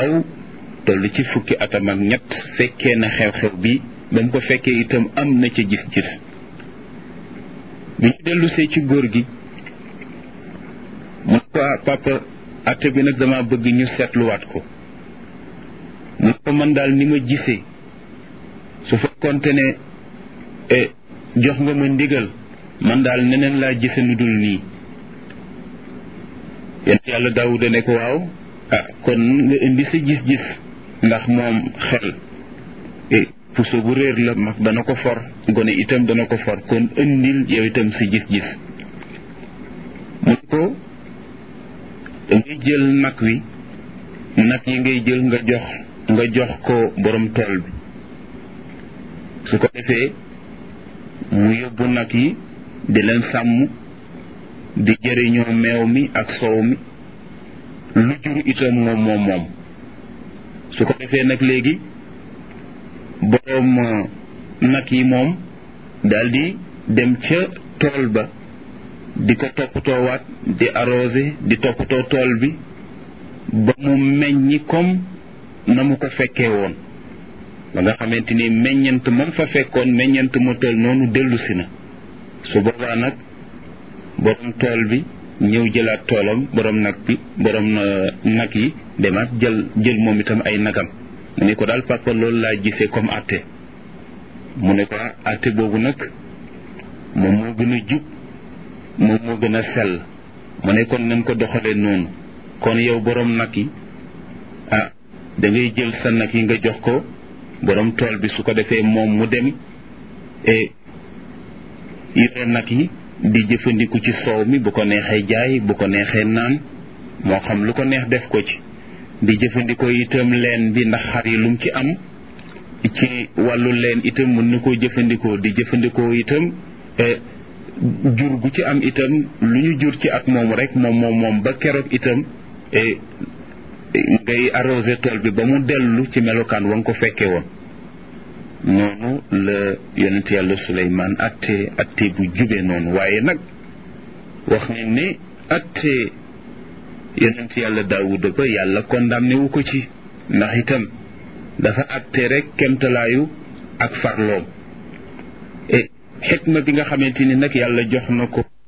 ndaw toll ci fukki atam ak ñett fekkee na xew-xew bi ba mu ko fekkee itam am na ca gis-gis bi ñu dellusee ci góor gi mu ne ko papa atte bi nag dama bëgg ñu seetluwaat ko mu ne ko man daal ni ma gisee su fekkoonte ne jox nga ma ndigal man daal neneen laa gise nu dul nii yéen yàlla daawuda ne ko waaw ah kon nga indi sa gis-gis ndax moom xel puso bu réer la mag dana ko for gone itam dana ko for kon indil yow itam sa gis-gis mu ko dangay jël nag wi nag yi ngay jël nga jox nga jox ko borom tool bi su ko defee mu yóbbu nag yi di leen sàmm di jëriñoo meew mi ak soow mi lu jur itam moom moom moom su ko defee nag léegi boroom nag yi moom daldi dem ca tool ba di ko toppatoowaat di arrosé di toppatoo tool bi ba mu meññi comme na mu ko fekkee woon ba nga xamante ni meññant moom fa fekkoon meññant mu toll noonu dellu si na su boobaa nag borom tool bi ñëw jëlaat toolam borom nag bi borom nag yi demaat jël jël moom itam ay nagam mu ne ko daal papa loolu laa gisee comme atte mu ne ko atte boobu nag moom moo gën a jub moom moo gën a sell mu ne kon nañ ko doxalee noonu kon yow borom nag yi ah da ngay jël sa nag yi nga jox ko borom tool bi su ko defee moom mu dem e yore nag yi di jëfandiku ci soow mi bu ko neexee jaay bu ko neexee naan moo xam lu ko neex def ko ci di jëfandikoo itam leen bi ndax xar yi lum ci am ci wàllu leen itam mën na koo jëfandikoo di jëfandikoo itam jur gu ci am itam lu ñu jur ci at moom rek moom moom moom ba keroog itam ngay arrosé tool bi ba mu dellu ci melokaan wa nga ko fekkee woon noonu la yonent yàlla Suleymaan atte atte bu jube noonu waaye nag wax nañ ne atte yonent yàlla Daawuda ba yàlla condamné wu ko ci ndax itam dafa atte rek kemtalaayu ak farloom e xikma bi nga xamante ni nag yàlla jox na ko